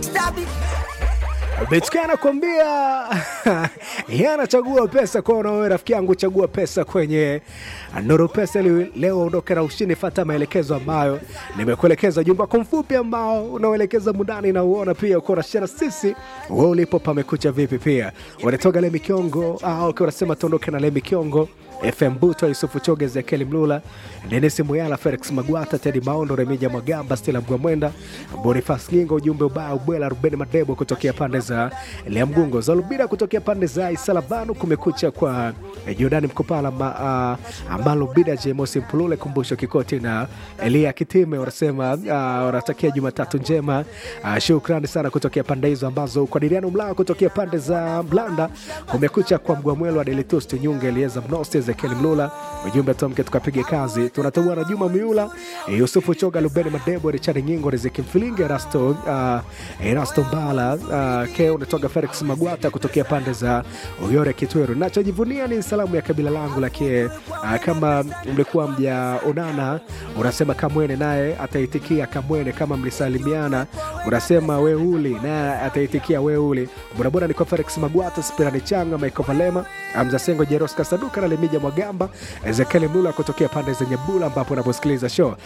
Betk anakwambia yeye anachagua pesa kwao, na wewe rafiki yangu chagua pesa kwenye Nuru Pesa ili leo ondoke na ushindi. Fata maelekezo ambayo nimekuelekeza, jumba kwa mfupi ambao unaoelekeza mundani na uona pia uko nashana sisi wewe ulipo pamekucha vipi, pia unatoka Lemi Kiongo au ukiwa unasema tuondoke na Lemi Kiongo FM Buto, Yusufu Choge, Ezekiel Mlula, Dennis Muyala, Felix Magwata, Tedi Maondo, Remija Mwagamba, Stila Mgwamwenda, Bonifas Ngingo, ujumbe ubao Bwela, Ruben Madebo kutokea pande za Liamgungo, Zalubira kutokea pande za Isalabanu, kumekucha kwa Jordani Mkopala, ma, uh, Malubida, Jemosi Mpulule, Kumbusho Kikoti na Elia Kitime wanasema uh, wanatakia Jumatatu njema. Uh, shukrani sana kutokea pande hizo ambazo kwa Diriano Mlao kutokea pande za Mlanda, kumekucha kwa Mgwamwelo, Adelitus Nyunge, Elieza Mnosti, Ezekiel Mlula, ujumbe tuamke tukapige kazi. Tunatoa na Juma Miula, eh, Yusufu Choga, Lubeni Madebo, Richard Nyingo, Riziki Mfilinge, Rasto uh, Rasto Mbala uh, ke unatoka Felix Magwata kutokea pande za Uyore Kitweru. Nachojivunia ni salamu ya kabila langu lakini uh, kama mlikuwa mjaonana, unasema Kamwene naye ataitikia Kamwene. Kama mlisalimiana, unasema Weuli naye ataitikia Weuli. Bodaboda ni kwa Felix Magwata, Spirani Changa, Michael Valema, Amza Sengo, Jeros Kasaduka na Lemija Mwagamba, Ezekiel Mlula kutokea pande za Nyabula ambapo unaposikiliza show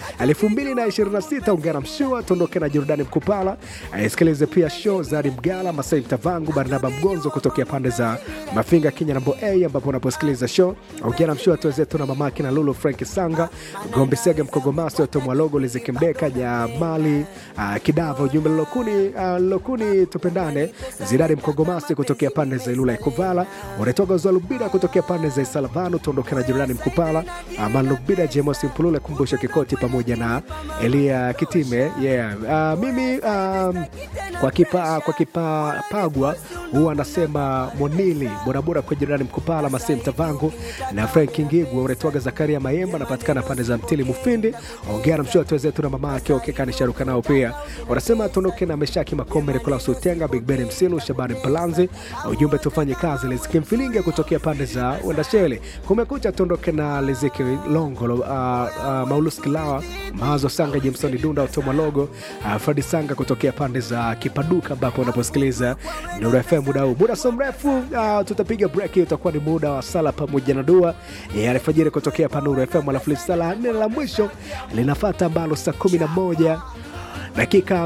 2026 ungana mshua tuondoke na Jordani Mkupala, aisikilize pia show Zari Mgala, Masai Mtavangu, Barnaba Mgonzo kutokea pande za Mafinga Kenya nambo A ambapo unaposikiliza show ungana mshua tuwezetu na mamake na Lulu Frank Sanga, Gombe Sege Mkogomasi, Otomwalogo, Liziki Mdeka, Jamali uh, Kidava, ujumbe Lokuni uh, Lokuni tupendane, Zidari Mkogomasi kutokea pande za Ilula Ikuvala, unatoka Zalubida kutokea pande za Isalavanu, tuondoke na Jordani Mkupala, Malubida, Jemosi Mpulule, Kumbusho Kikoti pamoja na Elia Kitime. Yeah. Uh, mimi um, kwa kipa kwa kipa pagwa huwa anasema Monili borabora kwa Jordani Mkupala, Masei Mtavangu na Frank Ngigwa, unatoka Zakaria Mayemba, anapatikana pande za Mtili Mufindi, ongea na mshua tuwezetu na mama yake okekani sharuka nao pia wanasema tuondoke na Meshaki Makome, Nikolaus Utenga, Big Ben Msilu, Shabani Mpalanzi, ujumbe tufanye kazi. Liziki Mfilinge kutokea pande za Wendashele, kumekucha tuondoke na Liziki Longolo, uh, uh, Maulus Kilawa, Mawazo Sanga, Jameson Dunda, Otoma Logo, uh, Fredi Sanga kutokea pande za Kipaduka ambapo unaposikiliza Nuru FM muda huu. Muda so mrefu uh, tutapiga break, utakuwa ni muda wa sala pamoja na dua ya alfajiri kutokea pa Nuru FM, alafu sala nne la mwisho linafata ambalo saa kumi na moja dakika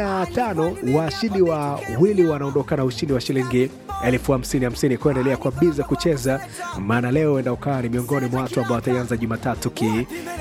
55 washindi wa wili wanaondoka na ushindi wa shilingi elfu hamsini hamsini kuendelea kwa biza kucheza, maana leo enda ukawa ni miongoni mwa watu ambao wataianza Jumatatu ki